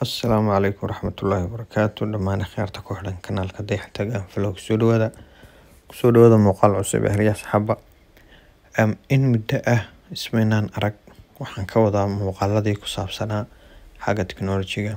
Asalaamu calaykum waraxmatullaahi wabarakaatu dhammaan akhyaarta ku xidhan kanaalka dayax tagaan vlog soo dhawaada kusoo dhawaada muuqaal cusub ee heryaha saxaaba um, in muddo ah ismaynaan arag waxaan ka wadaa muuqaaladii ku saabsanaa xagga teknolojiga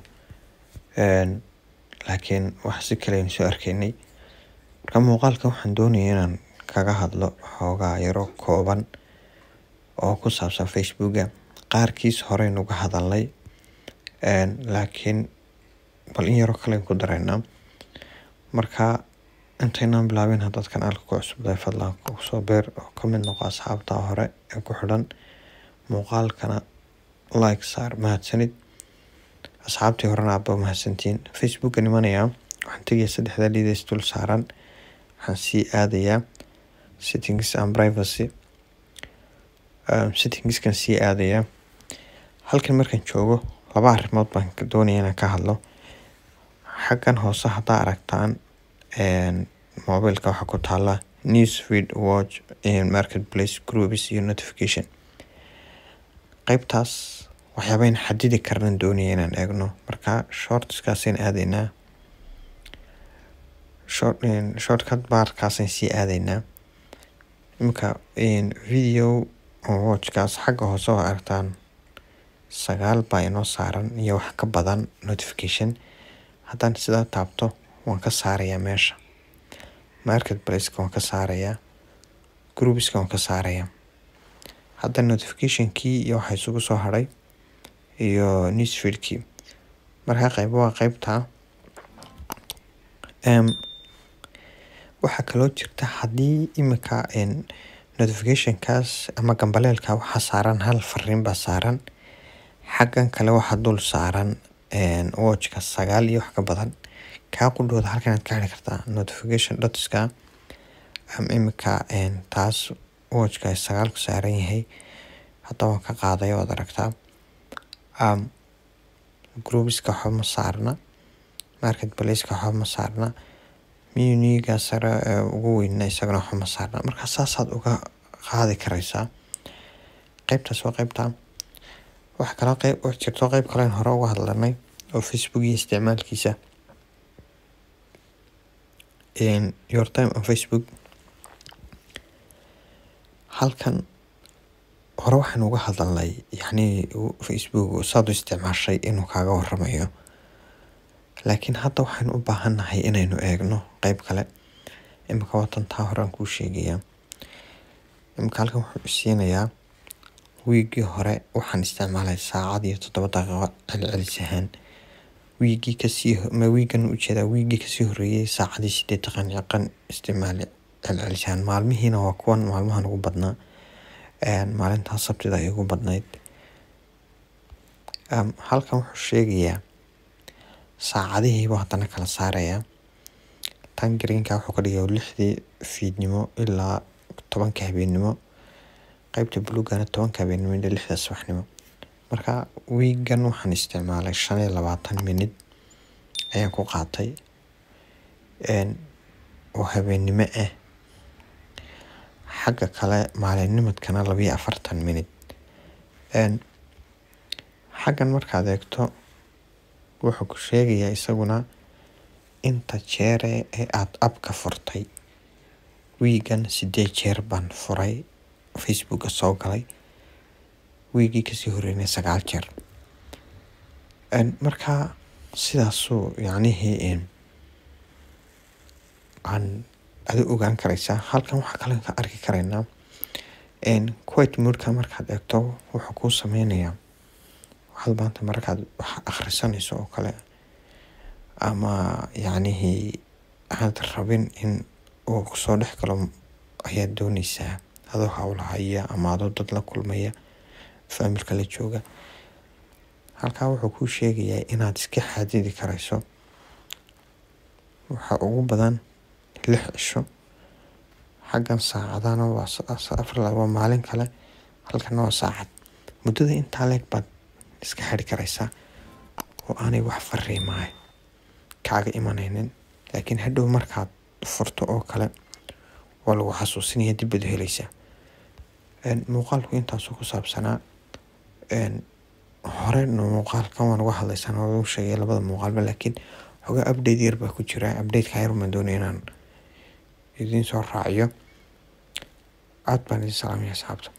laakiin wax si kale aynu soo arkaynay marka muuqaalka waxaan doonaya inaan kaga hadlo xoogaa yaro kooban oo ku saabsan facebooka qaarkiis horeynu uga hadalnay laakiin bal in yaroo kalen ku dareynaa marka intaynaan bilaabin haddaad kanaalka ku cusubtahay fadlan kusoo beer oo ka mid noqo asxaabta hore ee ku xidhan muuqaalkana like saar mahadsanid asxaabtii horena aaba mahadsantiin facebooka nimanaya waxaan tegaya saddexda liidays dul saaran waxaan sii aadayaa settings and privacy um, settingskan sii aadayaa halkan markaan joogo laba arrimood baan doonaya inaan ka hadlo xaggan hoose haddaa aragtaan mobilka waxaa ku taala newsfeed watch marketplace groups iyo notification qeybtaas waxyaabayn xadidi karnan doonaya inaan eegno marka shortskaasaan aadaynaa short shortcut baarkaasaan sii aadaynaa iminka video watchkaas xagga hoose oo aragtaan sagaal baa inoo saaran iyo wax ka badan notification haddaan sidaa taabto waan ka saarayaa meesha marketplaceka waan ka saarayaa groupiska waan ka saarayaa hadda notificationkii iyo waxaa isugu soo hadhay iyo newsfeedkii markaa qayb waa qeybtaa waxaa kaloo jirta haddii iminka notificationkaas ama gambaleelka waxaa saaran hal fariin baa saaran xaggan kale waxaa dul saaran watchka sagaal iyo wax ka badan kaa qudhooda halkan aad ka heli kartaa notification dotska iminka taas watchka sagaalku saaran yahay hadda waan ka qaaday oad aragtaa groupiska waxba ma saarna marketplaceka waxba ma saarna muniga sare ee ugu weynna isagana waxba ma saarna marka saasaad uga qaadi karaysaa qeybtaas waa qeybtaa waxaa kaloo qeyb jirto qeyb kalen hore uga hadlanay oo facebook iyo isticmaalkiisa your time on facebook halkan hore waxaan uga hadalnay yacni facebook saad u isticmaashay inuu kaaga waramayo laakiin hadda waxaynu u baahannahay inaynu eegno qeyb kale imika watan taa horean kuu sheegayaa imika halkan wuxuu isiinayaa wiigii hore waxaan isticmaalay saacad iyo toddoba daqiiqo celcelis ahaan wiigii kasii ma wiigan ujeedaa wiigii kasii horeeyey saacadii sideed daqiiqan isticmaali celcelis ahaan maalmihiina waa kuwan maalmahan ugu badnaa maalintaa sabtida ay ugu badnayd halkan wuxuu sheegayaa saacadihiiba haddana kala saarayaa tan greenka wuxuu ka dhigaya lixdii fiidnimo ilaa tobanka habeennimo qeybta buluugana tobanka habeennimo ilaa lixda subaxnimo marka wiigan waxaan isticmaalay shan iyo labaatan minid ayaan ku qaatay oo habeennimo ah xagga kale maalinnimadkana labiyo afartan minid xaggan markaad eegto wuxuu ku sheegayaa isaguna inta jeere ee aada abka furtay wiigan sideed jeer baan furay facebooka soo galay wiigii kasii horeynay sagaal jeer markaa sidaasuu yacnihii aan adi ogaan karaysaa halkan waxaa kale ka arki karaynaa quite moodka markaad eegto wuxuu kuu sameynayaa waxaad maanta markaad wax akhrisanayso oo kale ama yacnihii aad rabin in uu kusoo dhex galo ayaad dooneysaa adoo howlahaya ama adoo dad la kulmaya faamilka la jooga halkaa wuxuu kuu sheegayaa inaad iska xadidi karayso waxaa ugu badan lix cisho xaggan saacadana waa waa maalin kale halkana waa saacad muddada intaa leeg baad iska xiri karaysaa oo aanay wax fariimahay kaaga imanaynin laakiin hadhow markaad furto oo kale waa lagu xasuusinaya dib baad helaysaa muuqaalku intaasuu ku saabsanaa hore muuqaalkan waan uga hadlaysaan waa u sheegay labada muuqaalba laakiin xogaa update yar baa ku jira updateka yar baan doonaya inaan idiin soo raaciyo aad baan idin salaamaya asxaabta